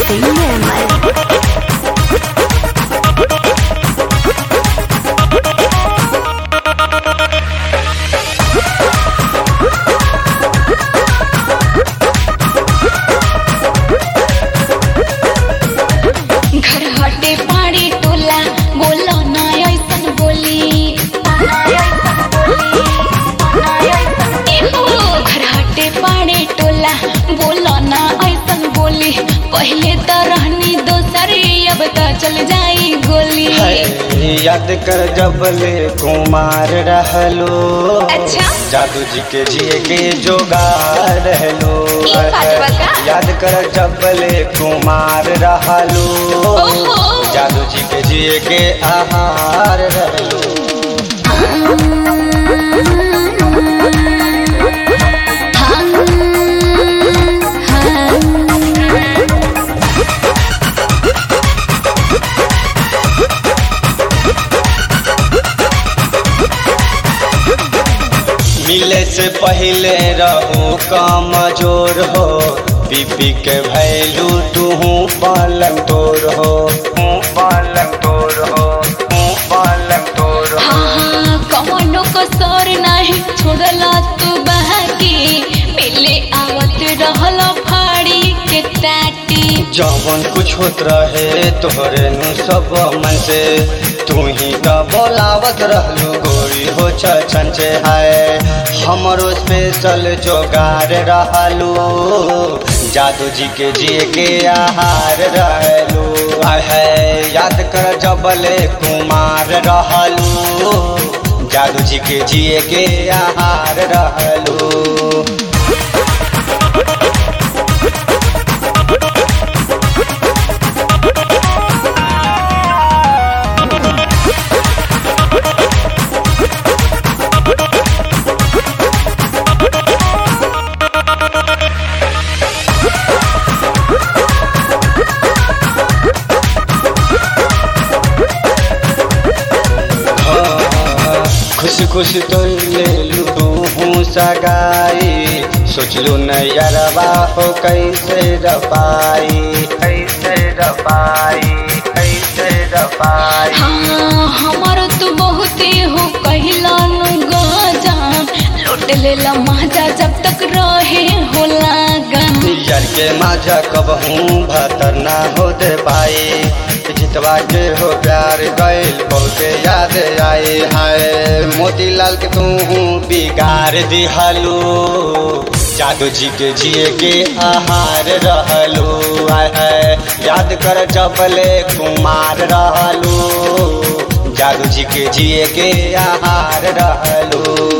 cinema. घर हटे पाड़ी टोला बोलो ना ऐसन बोली एहो, घर हटे पाड़े टोला बोलो ना ऐसन बोली पहले तो रहनी दोसर अब तो चल जाई गोली है, याद कर जबले कुमार रहलो अच्छा। जादू जी के जिए के जोगार रहलो ई बात बा का? याद कर जबले कुमार रहलो ओहो। जादू जी के जिए के आहार रहलो मिले से पहले रहू कमजोर हो बीपी के भैलू तू पलंग तोर हो पलंग तोर हो पलंग तोर हो हाँ कौनो कसर नहीं छोड़ला तू बहकी मिले आवत रहल फाड़ी के टाटी जवन कुछ होत रहे तोहरे नु सब मन से तू ही तो बोलावत रहलू गोरी हो छन से हाय हमरो स्पेशल जोगार रहलू जादू जी के जिए के आहार रहलू आय है याद कर जबले कुमार रहलू जादू जी के जिए के आहार रहलू खुश खुश तो ले लू हूँ सगाई सोच लू नैयरवा हो कैसे रपाई कैसे रपाई कैसे रपाई हाँ हमारो तो बहुते हो कहला नु गजान लूट लेला माजा जब तक रहे हो लागन यार के माझा कब हूँ भतर ना हो दे पाई जितवा के हो प्यार गैल बहुते याद आए हाय मोतीलाल के तू हूँ बिगाड़ दिहलू जादू जी के जिए के आहार रहलू आय है याद कर जबले कुमार रहलू जादू जी के जिए के आहार रहलू